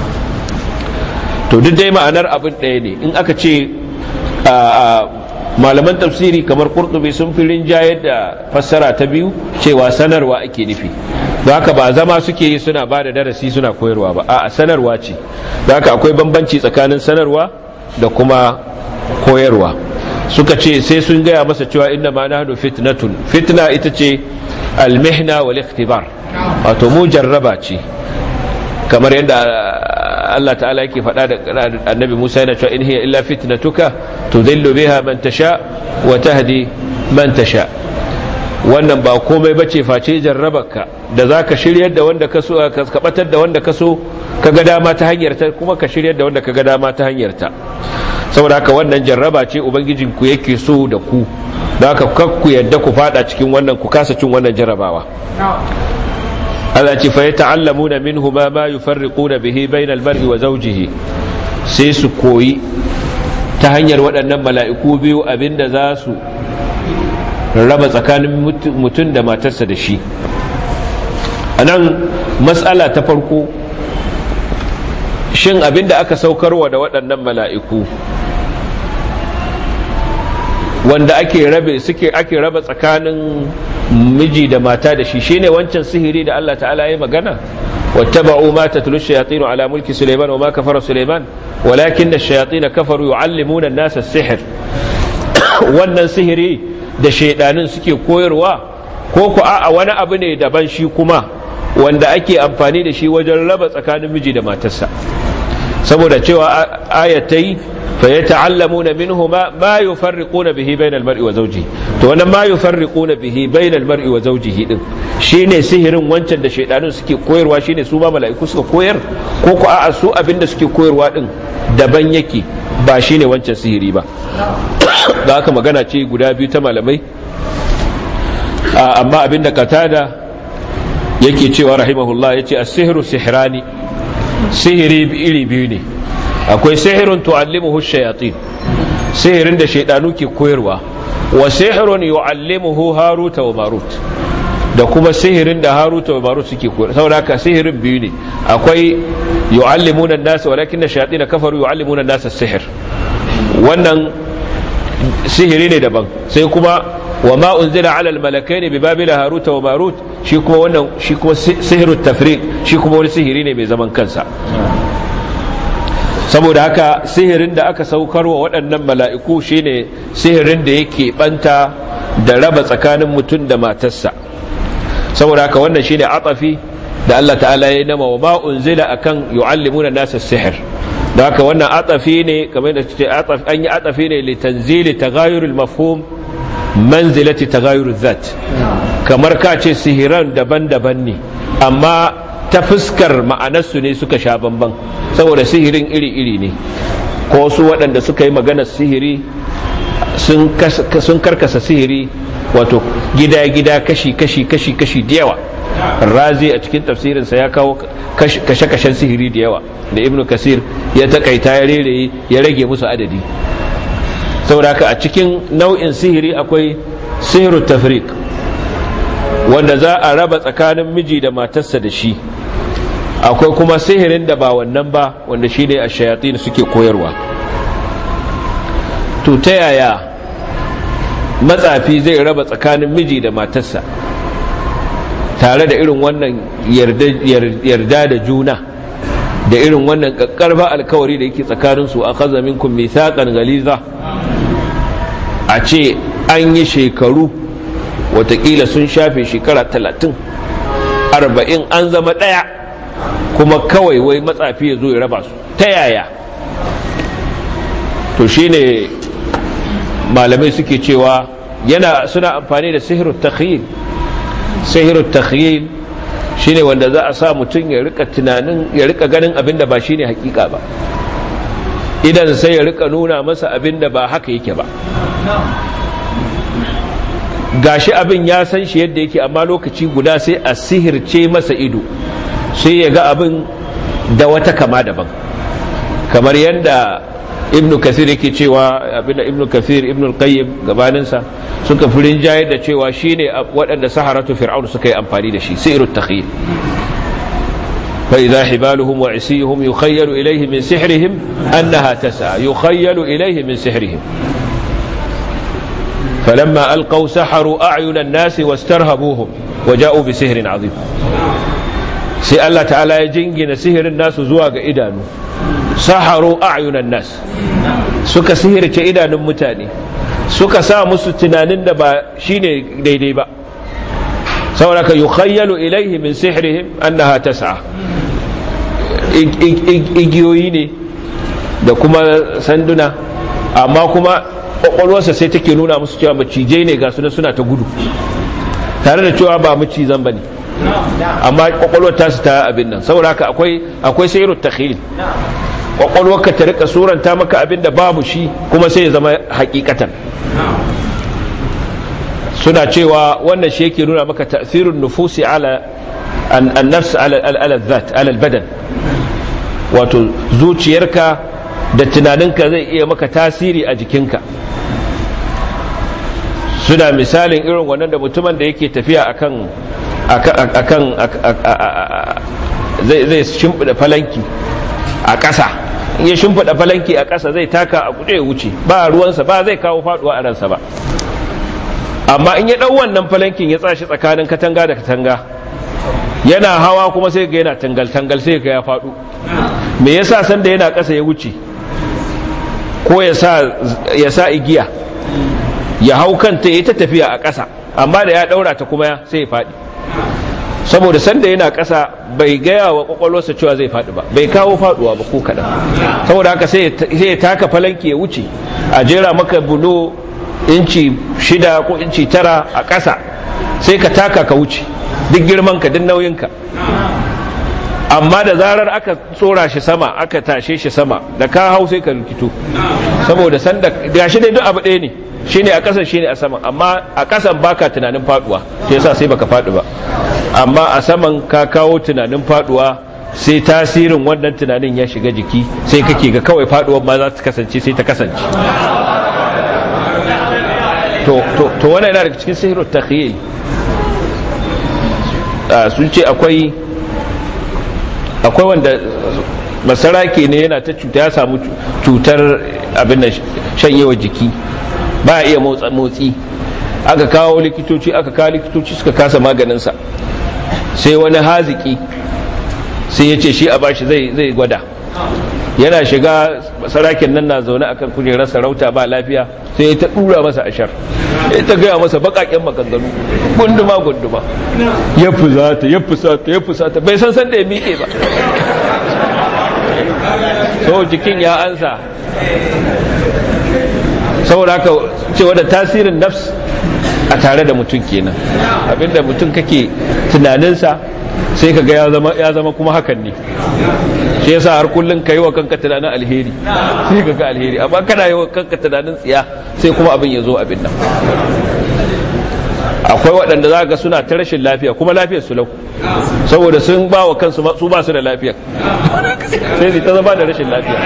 S1: to duk dai ma'anar abin ɗaya ne in aka ce malaman tafsiri kamar kurtubi sun fi rinjayar da fassara ta biyu cewa sanarwa ake nufi da haka ba zama suke yi suna ba da darasi suna koyarwa ba a sanarwa ce da haka akwai bambanci tsakanin sanarwa da kuma koyarwa suka ce sai sun gaya masa cewa inna ma nahnu fitnatun fitna ita ce almihna wal ikhtibar wato mu jarraba ce kamar yadda Allah ta'ala yake faɗa da annabi Musa yana cewa in hiya illa fitnatuka tudillu biha man tasha wa tahdi man tasha wannan ba komai bace face jarrabarka da zaka shiryar da wanda ka so ka kabatar da wanda ka so ka ga dama ta hanyar ta kuma ka shiryar da wanda ka ga dama ta hanyar ta saboda haka wannan jarraba ce ubangijin ku yake so da ku da haka kakku yadda ku fada cikin wannan ku kasa cin wannan jarrabawa Allah ce fa yata'allamuna minhu ma ma yufarriquna bihi bainal mar'i wa zawjihi sai su koyi ta hanyar waɗannan mala'iku biyu abinda za su raba tsakanin mutum da matarsa da shi a nan matsala ta farko shin abinda aka saukarwa da waɗannan mala'iku wanda ake rabe suke ake raba tsakanin miji da mata da shi shine wancan sihiri da Allah ta'ala ya magana wattaba'u ma tatlu shayatin ala mulki sulaiman wa ma kafara sulaiman walakin ash-shayatin kafaru yu'allimuna an-nasa as-sihr wannan sihiri da shaidanin suke koyarwa ko ku a wani abu ne daban shi kuma wanda ake amfani da shi wajen raba tsakanin miji da matarsa saboda cewa ayatai fa yata'allamuna minhuma ma yufarriquna bihi bainal mar'i wa zawjihi to wannan ma yufarriquna bihi bainal mar'i wa zawjihi din shine sihirin wancan da shaidanun suke koyarwa shine su ma mala'iku suka koyar ko ku a'a su abinda suke koyarwa din daban yake ba shine wancan sihiri ba da haka magana ce guda biyu ta malamai amma abinda katada yake cewa rahimahullah yace as-sihru sihrani sihiri iri biyu ne akwai sihirun tu'allimuhu shayatin sihirin da shaidanu ke koyarwa wa sihirun yu'allimuhu haruta wa marut da kuma sihirin da haruta wa marut suke koyarwa saboda haka sihirin biyu ne akwai yu'allimuna an-nas walakin ash-shayatin kafaru yu'allimuna an-nas as-sihr wannan sihiri ne daban sai kuma wa ma unzila ala al-malakaini bi babila haruta wa marut shi kuma wannan shi kuma sihirut tafriq shi kuma wani sihiri ne mai zaman kansa saboda haka sihirin da aka saukar wa waɗannan mala'iku shine sihirin da yake banta da raba tsakanin mutum da matarsa saboda haka wannan shine atafi da Allah ta'ala ya nama wa ma unzila akan yu'allimuna nasa sihir da haka wannan atafi ne kamar da ce an yi atafi ne li tanzili tagayurul mafhum manzilati tagayurul zat kamar ka ce sihiran daban-daban ne amma ta fuskar ma'anarsu ne suka sha bamban saboda sihirin iri-iri ne ko su waɗanda suka yi maganar sihiri sun karkasa sihiri wato gida-gida kashi-kashi kashi-kashi da yawa razi a cikin tafsirinsa ya kawo kashe-kashen sihiri da yawa da ibn kasir ya takaita ya rere ya rage musu adadi saboda haka a cikin nau'in sihiri akwai sihiru tafrik wanda za a raba tsakanin miji da matarsa da shi akwai kuma sihirin da ba wannan ba wanda shi ne a shayatin suke koyarwa to ta yaya matsafi zai raba tsakanin miji da matarsa tare da irin wannan yarda da juna da irin wannan kakkarba alkawari da yake tsakaninsu a kaza minkum mithaqan galiza a ce an yi shekaru watakila sun shafe shekara talatin arba'in an zama ɗaya kuma kawai wai matsafi ya zo ya raba su ta yaya to shine malamai suke cewa yana suna amfani da sihirut takhyil sihirut takhyil shine wanda za a sa mutum ya rika tunanin ya rika ganin abin da ba shine hakika ba idan sai ya rika nuna masa abin da ba haka yake ba gashi abin ya san shi yadda yake amma lokaci guda sai a sihirce masa ido sai ya ga abin da wata kama daban kamar yadda ibn kasir yake cewa abinda ibn kasir ibn qayyim gabaninsa suka furin jayar da cewa shine waɗanda saharatu fir'aun suka yi amfani da shi sirrut takhyil fa idha hibaluhum wa isihum yukhayyalu ilayhi min sihrihim annaha tas'a yukhayyalu ilayhi min sihrihim فلما ألقوا سحروا أعين الناس واسترهبوهم وجاءوا بسحر عظيم sai Allah ta'ala ya jingina sihirin nasu zuwa ga idanu saharu a'yunan nas suka sihirce idanun mutane suka sa musu tunanin da ba shine daidai ba saboda ka yukhayyalu ilaihi min sihrihim annaha tas'a igiyoyi ne da kuma sanduna amma kuma kwakwalwarsa sai take nuna musu cewa macijai ne ga suna suna ta gudu tare da cewa ba macizan ba ne amma kwakwalwar tasu ta abin nan saboda haka akwai akwai sayrut takhil kwakwalwar ka ta rika suranta maka abin da babu shi kuma sai ya zama hakikatan suna cewa wannan shi yake nuna maka ta'sirun nufusi ala an-nafs ala al-dhat ala al-badan wato zuciyarka da tunaninka zai iya maka tasiri a jikinka suna misalin irin wannan da mutumin da yake tafiya akan akan zai zai shimfida falanki a ƙasa in ya shimfida falanki a ƙasa zai taka a guje ya wuce ba ruwansa ba zai kawo faduwa a ransa ba amma in ya ɗau wannan falankin ya tsashi tsakanin katanga da katanga yana hawa kuma sai ga yana tangal-tangal sai ga ya faɗo me yasa sanda yana ƙasa ya wuce ko ya sa igiya ya hau kanta ya ta tafiya a ƙasa amma da ya ɗaura ta kuma sai ya faɗi saboda sanda yana ƙasa bai gaya wa ƙwaƙwalwarsa cewa zai faɗi ba bai kawo faɗuwa ba ko kaɗan saboda haka sai ya taka falanki ya wuce a jera maka bulo inci shida ko inci tara a ƙasa sai ka taka ka wuce duk girman ka duk nauyinka amma da zarar aka tsora shi sama aka tashe shi sama da ka hau sai ka rikito saboda sanda gashi dai duk abu ɗaya ne shine a ƙasan shine a saman amma a ƙasan baka tunanin faduwa shi yasa sai baka faɗi ba amma a saman ka kawo tunanin faduwa sai tasirin wannan tunanin ya shiga jiki sai kake ga kawai faduwar ma za ta kasance sai ta kasance to to to wannan yana daga cikin sihirut takhyil sun ce akwai akwai wanda masarake ne yana ta cuta ya samu cutar abin da shanyewa jiki ba iya motsi aka kawo likitoci aka kawo likitoci suka kasa maganinsa sai wani haziki sai ya ce shi a bashi zai gwada yana shiga sarakin nan na zaune akan kujerar sarauta ba lafiya sai ya ta dura masa ashar ya ta gaya masa bakaken maganganu gunduma gunduma ya fusata ya fusata ya fusata bai san san da ya miƙe ba so jikin ya ansa saboda haka cewa da tasirin nafs a tare da mutum kenan abinda mutum kake tunaninsa sai ka ga ya zama kuma hakan ne shi yasa har kullun kai wa kanka tunanin alheri sai ka ga alheri amma kana yi wa kanka tunanin tsiya sai kuma abin ya zo abin nan akwai waɗanda za ga suna ta rashin lafiya kuma lafiyar su lau saboda sun ba wa kansu su ba su da lafiya sai su ta zama da rashin lafiya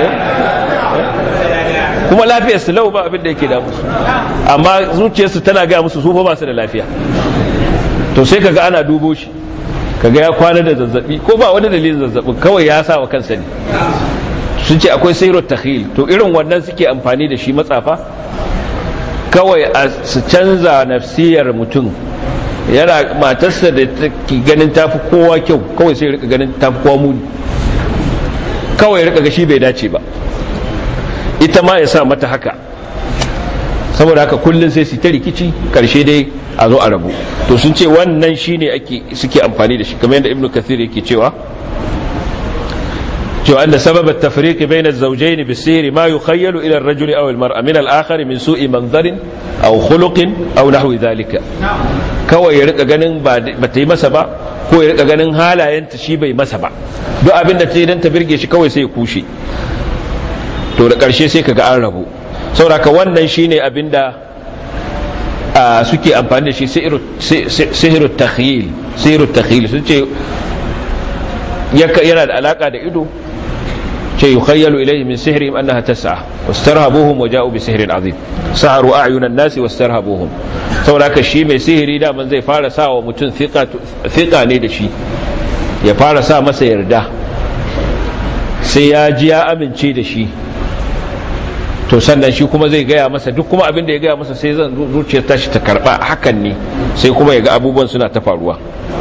S1: kuma lafiyar su lau ba abin da yake da musu amma zuciyarsu tana gaya musu su ba su da lafiya to sai kaga ana dubo shi kaga ya kwana da zazzabi ko ba wani dalilin zazzabin kawai ya sa wa kansa ne sun ce akwai sairot takhil to irin wannan suke amfani da shi matsafa kawai a su canza nafsiyar mutum yana matarsa da take ganin tafi kowa kyau kawai sai rika ganin tafi kowa muni kawai rika ga shi bai dace ba ita ma ya sa mata haka saboda haka kullum sai su ta rikici karshe dai a zo a rabu to sun ce wannan shine ake suke amfani da shi kamar yadda ibnu kathir yake cewa cewa anna sabab at-tafriq bayna az-zawjayn bis-sihr ma yukhayyalu ila ar-rajul aw al-mar'a min al-akhar min su'i manzarin aw khuluqin aw nahwi dhalika kawai ya rika ganin ba ta yi masa ba ko ya rika ganin halayenta shi bai masa ba duk abin da ta yi dan ta birge shi kawai sai ya kushe to da ƙarshe sai kaga an rabu sauraka wannan shine abinda suke amfani da shi sihiru takhyil sihiru takhyil sun ce yana da alaka da ido ce yukhayyalu ilayhi min sihrihim annaha tas'a wastarhabuhum wa ja'u bi sihrin azim saharu a'yunan nasi wastarhabuhum sauraka shi mai sihiri da man zai fara sa wa mutum thiqa ne da shi ya fara sa masa yarda sai ya ji ya amince da shi to sannan shi kuma zai gaya masa duk kuma abin da ya gaya masa sai zan zuciyar tashi ta karba hakan ne sai kuma ya ga abubuwan suna ta faruwa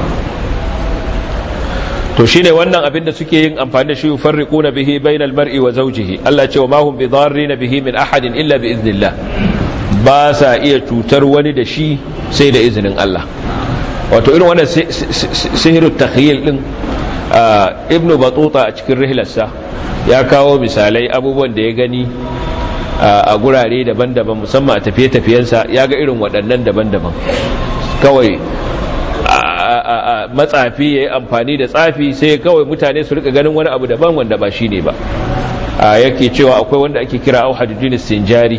S1: to shine wannan abin da suke yin amfani da shi yufarriquna bihi bainal mar'i wa zawjihi Allah ce wa ma hum bidarrin bihi min ahadin illa bi idnillah ba sa iya cutar wani da shi sai da izinin Allah wato irin wannan sihiru takhyil din ibnu batuta a cikin rihlarsa ya kawo misalai abubuwan da ya gani a gurare daban-daban musamman a tafiye-tafiyensa ya ga irin waɗannan daban-daban kawai matsafi ya yi amfani da tsafi sai kawai mutane su rika ganin wani abu daban wanda ba shi ne ba yake cewa akwai wanda ake kira au hajjujin sinjari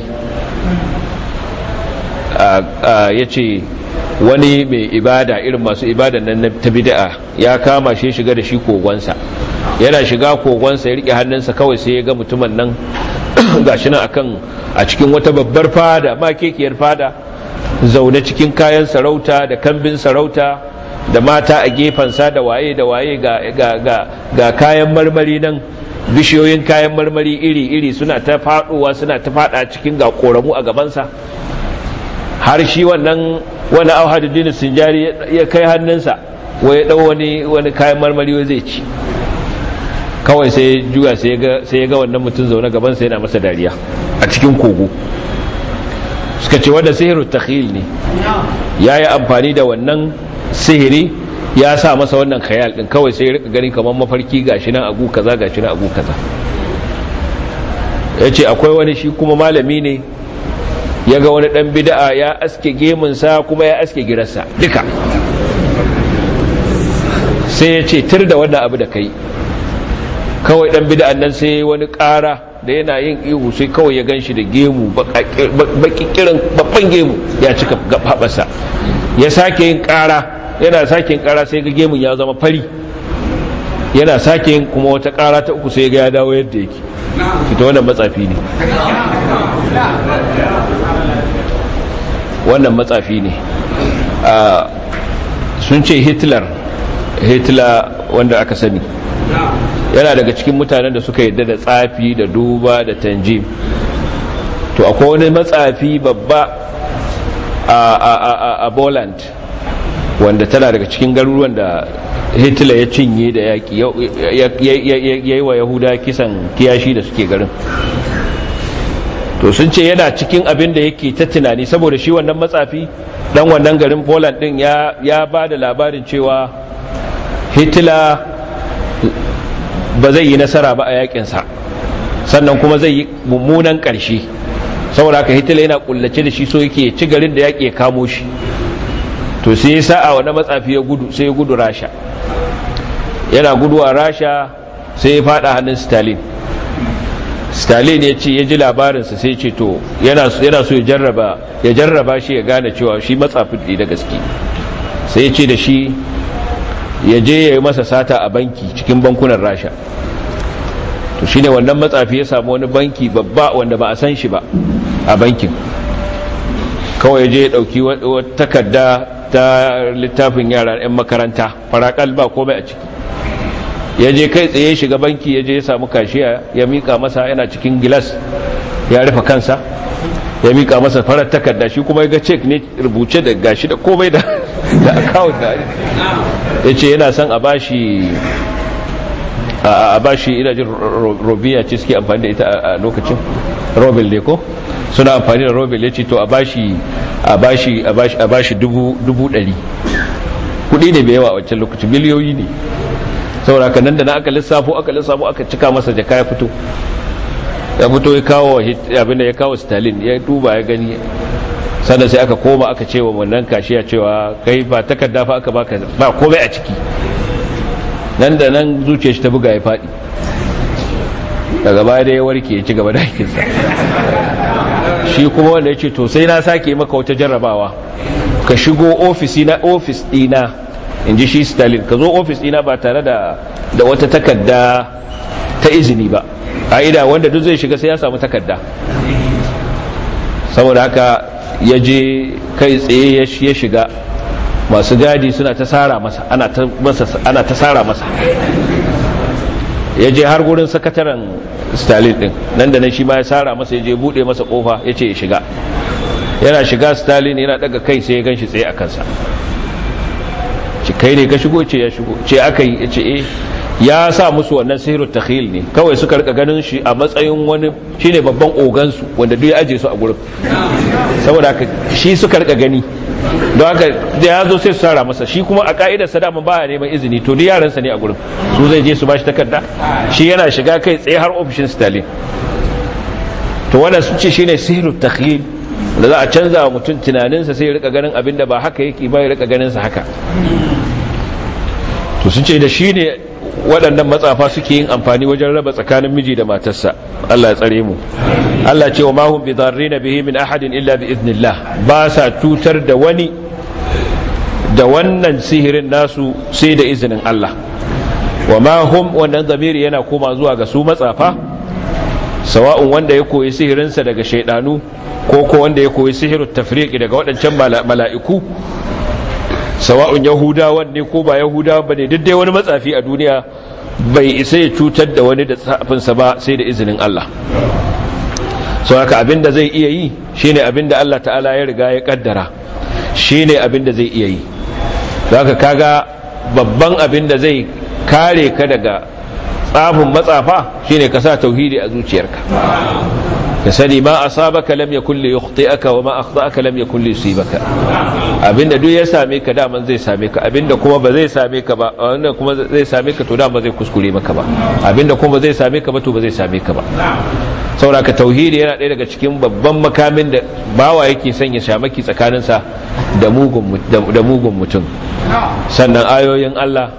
S1: ya ce wani mai ibada irin masu ibada nan ta bid'a ya kama shi shiga da shi kogonsa yana shiga kogonsa ya rike hannunsa kawai sai ya ga mutumin nan gashi nan akan a cikin wata babbar fada ma kekiyar fada zaune cikin kayan sarauta da kambin sarauta da mata a gefensa da waye da waye ga kayan marmari nan bishiyoyin kayan marmari iri-iri suna ta faɗowa suna ta faɗa cikin ga ƙoramu a gabansa har shi wannan wani auhaduddin sinjari ya kai hannunsa wai ya ɗau wani wani kayan marmari wai zai ci kawai sai juya sai ya ga wannan mutum zaune gabansa yana masa dariya a cikin kogo suka ce wanda sihiru takhil ne ya yi amfani da wannan sihiri ya sa masa wannan khayal din kawai sai ya rika gani kamar mafarki gashi nan agu kaza gashi nan agu kaza ya ce akwai wani shi kuma malami ne ya ga wani dan bid'a ya aske gemunsa kuma ya aske girarsa duka sai ya ce tir da wannan abu da kai kawai dan bid'an nan sai wani ƙara da yana yin ihu sai kawai ya ganshi da gemu baki kiran babban gemu ya cika haɓasa ya sake yin ƙara yana sake yin ƙara sai ga gemun ya zama fari yana sake yin kuma wata ƙara ta uku sai ga ya dawo yadda yake fita wannan matsafi ne wannan matsafi ne sun ce hitler hitler wanda aka sani yana daga cikin mutanen da suka yadda da tsafi da duba da tanjim to akwai wani matsafi babba a Poland wanda tana daga cikin garuruwan da Hitler ya cinye da yaƙi ya yi wa Yahuda kisan kiyashi da suke garin to sun ce yana cikin abin da yake ta tunani saboda shi wannan matsafi dan wannan garin Poland din ya ba da labarin cewa Hitler ba zai yi nasara ba a yakinsa sannan kuma zai yi mummunan ƙarshe saboda haka hitler yana kullace da shi so yake ci garin da yaƙi ya kamo shi to sai ya sa'a wani matsafi ya gudu sai ya gudu rasha yana gudu a rasha sai ya fada hannun stalin stalin ya ce ya ji labarinsa sai ce to yana so ya jarraba ya jarraba shi ya gane cewa shi matsafin ne da gaske sai ya ce da shi ya je ya yi masa sata a banki cikin bankunan rasha to shine wannan matsafi ya samu wani banki babba wanda ba a san shi ba a bankin kawai ya je ya dauki wata takarda ta littafin yara 'yan makaranta farakal ba komai a ciki ya je kai tsaye shiga banki ya je ya samu kashiya ya mika masa yana cikin gilas ya rufe kansa ya mika masa farar takarda shi kuma ya ga cek ne rubuce da gashi da komai da akawun da ya ce yana son a bashi a bashi ina jin robiya ce suke amfani da ita a lokacin robin ne ko suna amfani da robin ya ce to a bashi a bashi a bashi dubu ɗari kudi ne bai yawa a wancan lokacin miliyoyi ne saboda haka nan da na aka lissafo aka lissafo aka cika masa jaka ya fito ya fito ya kawo abin da ya kawo stalin ya duba ya gani sannan sai aka koma aka ce wa wannan kashiya cewa kai ba takarda fa aka baka ba komai a ciki nan da nan zuciyar shi ta buga ya faɗi daga baya da ya warke ya ci gaba da aikinsa shi kuma wanda ya ce to sai na sake maka wata jarrabawa ka shigo ofisi na ofis ɗina in ji shi stalin ka zo ofis ɗina ba tare da da wata takarda ta izini ba ƙa'ida wanda duk zai shiga sai ya samu takarda saboda haka ya je kai tsaye ya shiga masu gadi suna ta sara masa ana ta masa ana ta sara masa ya je har gurin sakataren stalin din nan da nan shi ma ya sara masa ya je bude masa kofa ya ce ya shiga yana shiga stalin yana daga kai sai ya ganshi tsaye a kansa ci kai ne ka shigo ce ya shigo ce aka yi ya ce eh ya sa musu wannan sihiru takhil ne kawai suka rika ganin shi a matsayin wani shine babban ogansu wanda duk ya aje su a gurin saboda haka shi suka rika gani don haka da ya zo sai su sara masa shi kuma a ka'idar sa dama baya neman izini to duk yaransa ne a gurin su zai je su bashi takarda shi yana shiga kai tsaye har ofishin Stalin to wannan sun ce shine sihiru takhil da za a canza wa mutum tunaninsa sai ya rika ganin abin da ba haka yake ba ya rika ganin sa haka to sun ce da shi ne waɗannan matsafa suke yin amfani wajen raba tsakanin miji da matarsa Allah ya tsare mu Allah ce wa mahum bi dharrina bihi min ahadin illa bi idnillah ba sa tutar da wani da wannan sihirin nasu sai da izinin Allah wa ma hum wannan zamiri yana koma zuwa ga su matsafa sawa'un wanda ya koyi sihirinsa daga shaidanu ko ko wanda ya koyi sihirin tafriqi daga waɗancan mala'iku sawa'un yahudawan ne ko ba yahudawan ba ne duk dai wani matsafi a duniya bai isa ya cutar da wani da tsafinsa ba sai da izinin Allah sau haka abinda zai iya yi shine abinda Allah ta'ala ya riga ya kaddara shine abinda zai iya yi haka kaga babban abinda zai kare ka daga tsafin matsafa shine ka sa tauhidi a zuciyarka ka sani ma asabaka lam yakul li yukhti'aka wa ma akhta'aka lam yakul li yusibaka abinda duk ya same ka daman zai same ka abinda kuma ba zai same ka ba wanda kuma zai same ka to dama zai kuskure maka ba abinda kuma ba zai same ka ba to ba zai same ka ba saboda ka tauhidi yana ɗaya daga cikin babban makamin da bawa yake sanya shamaki tsakaninsa da mugun da mugun mutum sannan ayoyin Allah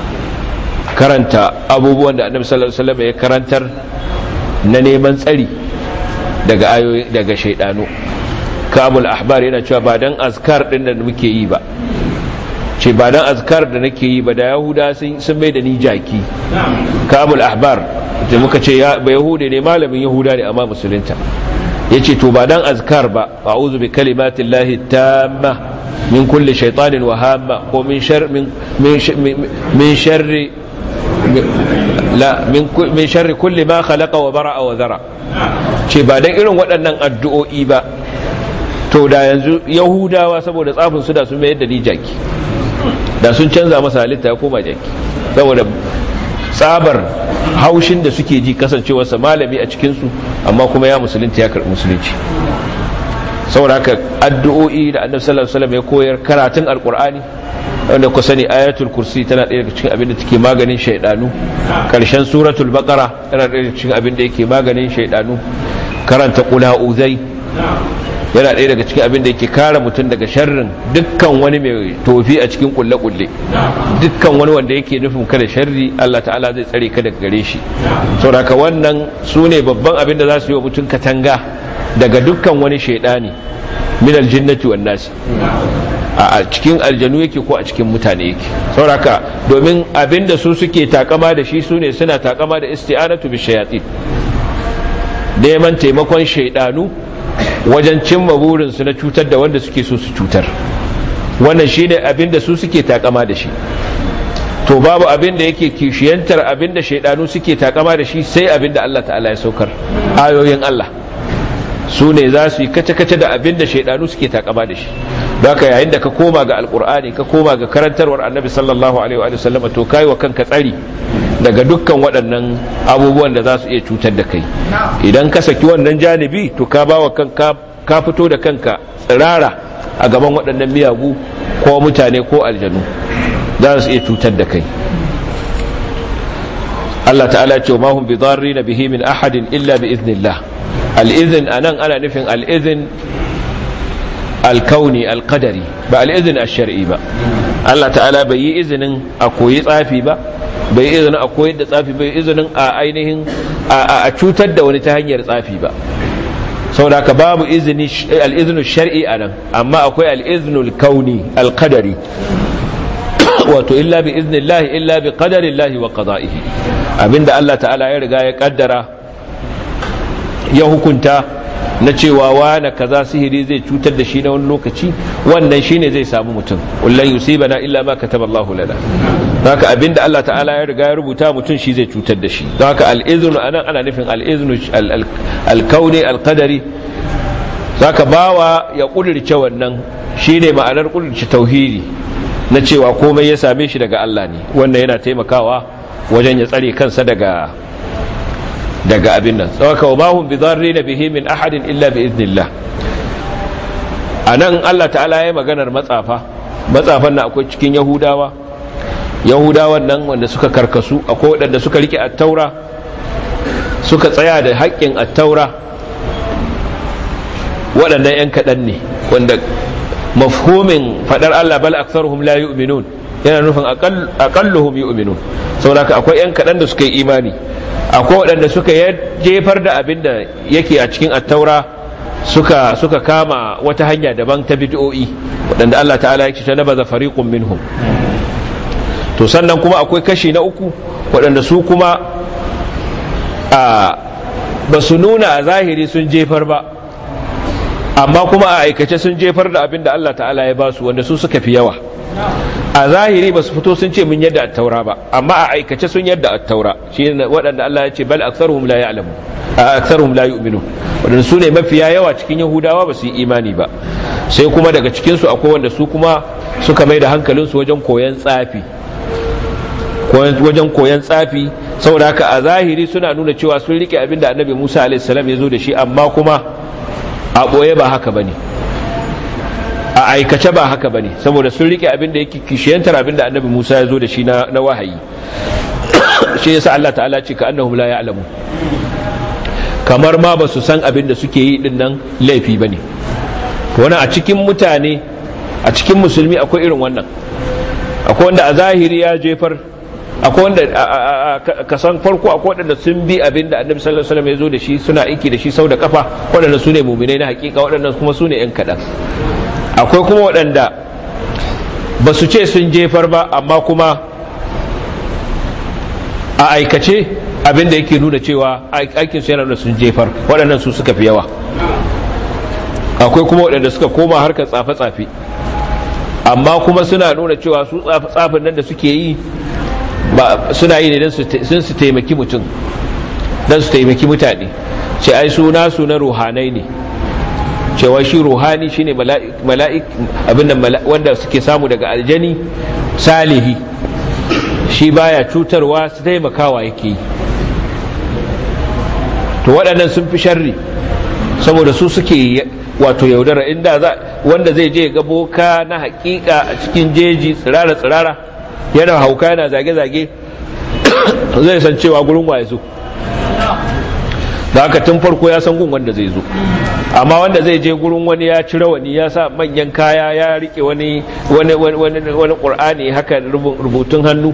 S1: karanta abubuwan da Annabi sallallahu alaihi wasallam ya karantar na neman tsari daga ayoyi daga shaidanu kabul ahbar yana cewa ba dan azkar din da muke yi ba ce ba dan azkar da nake yi ba da yahuda sun mai da ni jaki kabul ahbar da muka ce ba yahude ne malamin yahuda ne amma musulunta yace to ba dan azkar ba a'udhu bi kalimatillahi tamma min kulli shaytanin wa hamma ko min shar min min sharri la min sharri kulli ma khalaqa wa bara'a wa zara ce ba dan irin waɗannan addu'o'i ba to da yanzu yahudawa saboda tsafin su da sun mayar da ni jaki da sun canza masa halitta ya koma jaki saboda tsabar haushin da suke ji kasancewarsa malami a cikinsu amma kuma ya musulunta ya karɓi musulunci saboda haka addu'o'i da annabi sallallahu alaihi wasallam ya koyar karatun alqur'ani wanda ku sani ayatul kursi tana ɗaya daga cikin abin da take maganin shaidanu karshen suratul baqara tana ɗaya daga cikin abin da yake maganin shaidanu karanta qul uzai yana ɗaya daga cikin abin da yake kare mutum daga sharrin dukkan wani mai tofi a cikin kulle-kulle dukkan wani wanda yake nufin kada sharri Allah ta'ala zai tsare ka daga gare shi saboda wannan su ne babban abin da za su yi wa mutum katanga daga dukkan wani shaidani min aljinnati wan nasi a cikin aljanu yake ko a cikin mutane yake sauraka domin abinda su suke takama da shi sune suna takama da isti'anatu bi shayatin neman taimakon shaidanu wajen cimma burinsu na cutar da wanda suke so su cutar wannan shine abinda su suke takama da shi to babu abinda yake kishiyantar abinda shaidanu suke takama da shi sai abinda Allah ta'ala ya saukar ayoyin Allah su ne za su yi kace-kace da abin da shaidanu suke takama da shi don haka yayin da ka koma ga alkur'ani ka koma ga karantarwar annabi sallallahu alaihi wa sallam to kai wa kanka tsari daga dukkan waɗannan abubuwan da za su iya cutar da kai idan ka saki wannan janibi to ka ba wa kanka ka fito da kanka tsirara a gaban waɗannan miyagu ko mutane ko aljanu za su iya cutar da kai Allah ta'ala ce ma hum bi na bihi min ahadin illa bi iznillah al'izin a nan ana nufin al'izin alkauni alkadari ba al'izin a shari'i ba Allah ta'ala bai yi izinin a koyi tsafi ba bai yi izinin a koyi da tsafi bai izinin a ainihin a cutar da wani ta hanyar tsafi ba sau da ka babu al'izinu shari'i a nan amma akwai al'izinu alkauni alkadari wato illa bi iznillahi illa bi qadarillahi wa qada'ihi abinda Allah ta'ala ya riga ya kaddara ya hukunta na cewa wane kaza sihiri zai cutar da shi na wani lokaci wannan shine zai samu mutum wallan yusibana illa ma kataballahu lana haka abinda Allah ta'ala ya riga ya rubuta mutum shi zai cutar da shi don haka al-iznu anan ana nufin al-iznu al-kauni al-qadari zaka bawa ya kudirce wannan shine ma'anar kudirce tauhidi na cewa komai ya same shi daga Allah ne wannan yana taimakawa wajen ya tsare kansa daga daga abin nan tsawaka wa mahun bi zarri na bihi min ahadin illa bi iznillah a nan Allah ta'ala ya maganar matsafa matsafan na akwai cikin yahudawa yahudawan nan wanda suka karkasu akwai waɗanda suka rike attaura suka tsaya da haƙƙin attaura waɗannan 'yan kaɗan ne wanda mafhumin faɗar Allah bal aktsaruhum la yu'minun yana nufin aqalluhum yu'minun saboda akwai 'yan kaɗan da suka yi imani akwai waɗanda suka jefar da abin da yake a cikin attaura suka suka kama wata hanya daban ta bid'o'i waɗanda Allah ta'ala yake ta nabaza fariqun minhum to sannan kuma akwai kashi na uku waɗanda su kuma a ba su nuna a zahiri sun jefar ba amma kuma a aikace sun jefar da abin da Allah ta'ala ya ba su wanda su suka fi yawa a zahiri ba su fito sun ce mun yadda attaura ba amma a aikace sun yadda attaura shi ne waɗanda Allah ya ce bal aktsaruhum la ya'lamu aktsaruhum la yu'minu wadanda su ne mafiya yawa cikin yahudawa ba su yi imani ba sai kuma daga cikin su akwai wanda su kuma suka mai da hankalinsu wajen koyan tsafi wajen koyan tsafi saboda haka a zahiri suna nuna cewa sun rike abin da annabi Musa alaihi salam ya zo da shi amma kuma a ɓoye ba haka bane a aikace ba haka bane saboda sun rike abin da yake kishiyantar abin da annabi Musa ya zo da shi na wahayi shi yasa Allah ta'ala ce ka annahum la ya'lamu kamar ma ba su san abin da suke yi din nan laifi bane to wannan a cikin mutane a cikin musulmi akwai irin wannan akwai wanda a zahiri ya jefar akwai wanda kasan farko akwai waɗanda sun bi abin da annabi sallallahu alaihi wasallam ya zo da shi suna aiki da shi sau da kafa waɗanda su ne muminai na hakika waɗanda kuma su ne 'yan kaɗan akwai kuma waɗanda ba su ce sun jefar ba amma kuma a aikace abin da yake nuna cewa aikin su yana nuna sun jefar waɗannan su suka fi yawa akwai kuma waɗanda suka koma harkar tsafe-tsafe amma kuma suna nuna cewa su tsafin nan da suke yi ba suna yi ne don su taimaki mutum don su taimaki mutane ce ai suna su na ruhanai ne cewa shi ruhani shine mala'ik abin wanda suke samu daga aljani salihi shi baya cutarwa su taimakawa yake yi to waɗannan sun fi sharri saboda su suke wato yaudara inda za wanda zai je ga boka na hakika a cikin jeji tsirara tsirara yana hauka yana zage-zage zai san cewa gurin waye zo da haka tun farko ya san gun wanda zai zo amma wanda zai je gurin wani ya ci rawani ya sa manyan kaya ya rike wani wani wani wani qur'ani haka rubutun hannu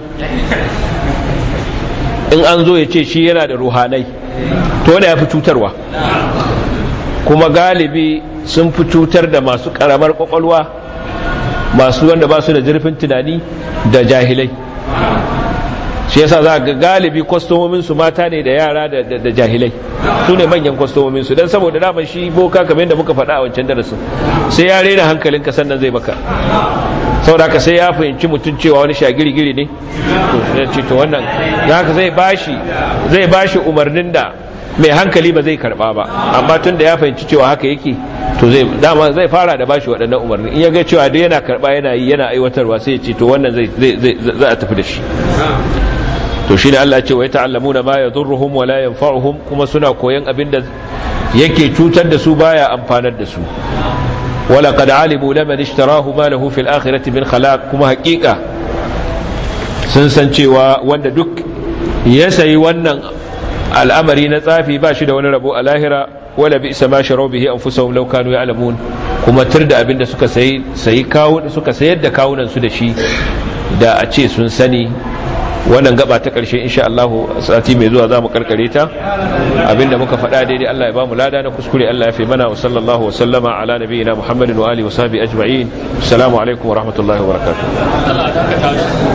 S1: in an zo ya ce shi yana da ruhanai to wanda ya fi cutarwa kuma galibi sun fi cutar da masu karamar kwakwalwa masu wanda ba su da zurfin tunani da jahilai shi yasa za ga galibi kwastomominsu mata ne da yara da jahilai su ne manyan kwastomominsu don saboda daman shi boka kamar yadda muka faɗa a wancan darasin sai ya rena hankalinka sannan zai maka saboda haka sai ya fahimci mutum cewa wani shagiri-giri ne to to wannan za ka zai bashi zai bashi umarnin da mai hankali ba zai karba ba amma tun da ya fahimci cewa haka yake to zai dama zai fara da bashi waɗannan umarni in ya ga cewa duk yana karba yana yi yana aiwatarwa sai ya ce to wannan zai zai za a tafi da shi to shine Allah ya ce wa yata'allamuna ma yadurruhum wa la yanfa'uhum kuma suna koyan abin da yake cutar da su baya amfanar da su wala qad alimu laman ishtarahu ma lahu fil akhirati min khalaq kuma haƙiƙa sun san cewa wanda duk ya sayi wannan al'amari na tsafi ba shi da wani rabo a lahira wala bi isa ma sharau bihi anfusahum law kanu ya'lamun kuma tur da abinda suka sayi sayi kawo suka sayar da kawunan su da shi da a ce sun sani wannan gaba ta karshe insha Allah sati mai zuwa zamu karkare ta abinda muka faɗa daidai Allah ya bamu lada na kuskure Allah ya fi mana wa sallallahu wa sallama ala nabiyyina Muhammadin wa alihi wa sahbihi ajma'in assalamu alaikum wa rahmatullahi wa barakatuh